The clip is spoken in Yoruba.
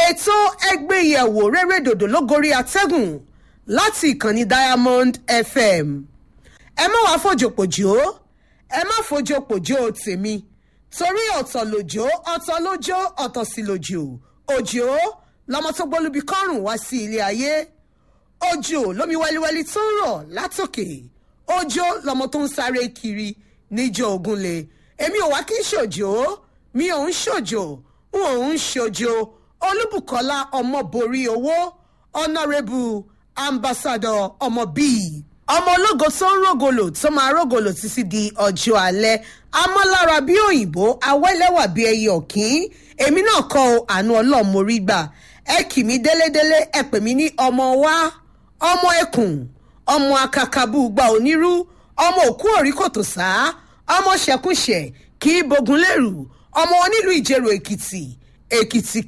ètò ẹgbẹ́yẹ̀wò rere dòdò lógorí atẹ́gùn láti ìkànnì diamond fm ẹ má wàá fòjòpòjò ẹ má fòjòpòjò tèmi torí ọ̀tọ̀ lòjò ọ̀tọ̀ lójó ọ̀tọ̀ sí lòjò òjò lọmọ tó gbólúbi kọ́rùn wá sí ilé ayé òjò lómi wẹ́líwẹ́lí tó ń rọ̀ látòkè òjò lọmọ tó ń sáré kiri níjọ ògúnlé èmi ò wá kí n ṣòjò mi ò ń ṣòjò n ò ń ṣòjò olúbùkọ́lá ọmọborí owó ọ̀nàrẹ́bù ambassador ọmọ bíi ọmọ ológo tó ń rògolo tó máa rògolo títí di ọjọ́ alẹ́ amọ́lára bí òyìnbó awẹ́lẹ́wà bí ẹyẹ ọ̀kín èmi náà kọ́ ọ àánú ọlọ́mọrí gbà ẹ kì mí délédélé ẹ pè mí ní ọmọ wa ọmọ ẹkùn ọmọ akakabú gba onírú ọmọ òkú òrí kòtò sá ọmọ ṣẹkúnṣẹ kì í bogun lérù ọmọ onílù ìjẹrò èkìtì èkìtì